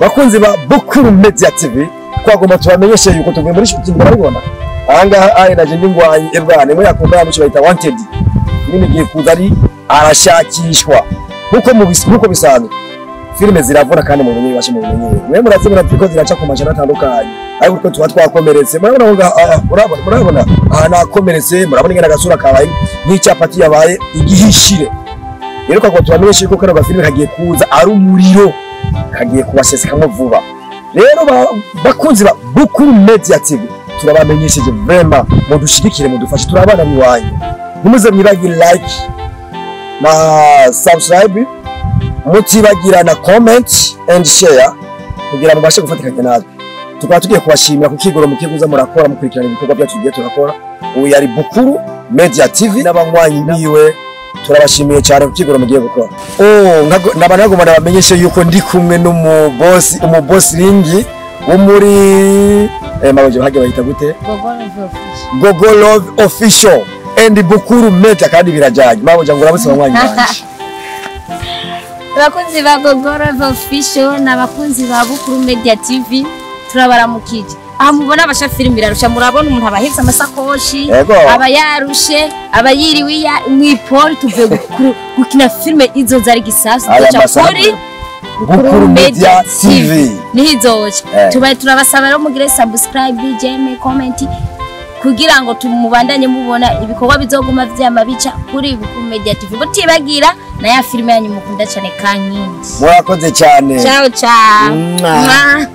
bakunzi ba Bukuru Media TV twagomba tubamenyeshe yuko tuvuye muri shooting barabibona ahangaha ari naje ndingwanyi ebwana muri akunda yamuci bayita wanted filime igiye kuza ari arashakishwa nkuko mu bis- nkuko bisanzwe filime ziravuna kandi mu bumenyi bashe mu bumenyi mwe murazibona ziko ziraca ku majana atandukanye ariko twe tuba twakomeretse murabona ngo aha murabona murabona aha nakomeretse murabona ingene agasura kabaye nk'icyapati yabaye igihishire rero kwa tubamenyeshe yuko kano gafilime kagiye kuza ari umuriro kagiye kubasesekamo vuba rero ba- bakunzi ba Bukuru Media TV turabamenyesheje vrema mudushigikire mudufashe turabana miwanyu ntimuze mwibagire like na subscribe mutibagira na comment and share kugira mubashe gufatikanya natwe tukaba tugiye kubashimira ku kigoro mu kiguza murakora mukurikirana ibikorwa byacu tugiye turakora ubu yari Bukuru Media TV n'abanywanyi biwe turabashimiye cyane ku kigoro mugiye gukora oh nkago- naba nagomba nabamenyeshe yuko ndi kumwe n'umubosi umubosi ringi wo muri eh, maboje bahage bahita gute Gogo Love Official and Bukuru Media kandi birajanye maboje ngo urabose abanywanyi banje abakunzi ba gogoro official n'abakunzi ba bukuru media tv turabaramukije aha mubona abashafilimi birarusha murabona umuntu aba ahetse amasakoshi Yego. aba yarushe aba yiriwe iya- mw'ipoli tuvuye gukuru- gukina filime izo zari gisasu Aya duca masaha kuri Bukuru Media TV. niho izoca Eh. tubaye turabasaba rero mugire subscribe jeme comment kugira ngo tumubandanye mubona ibikorwa bizoguma vyama bica kuri bukuru media tv mutibagira na ya filime yanyu mukunda cyane kankindi murakoze cyane ciao ciao Mwah. Mwah.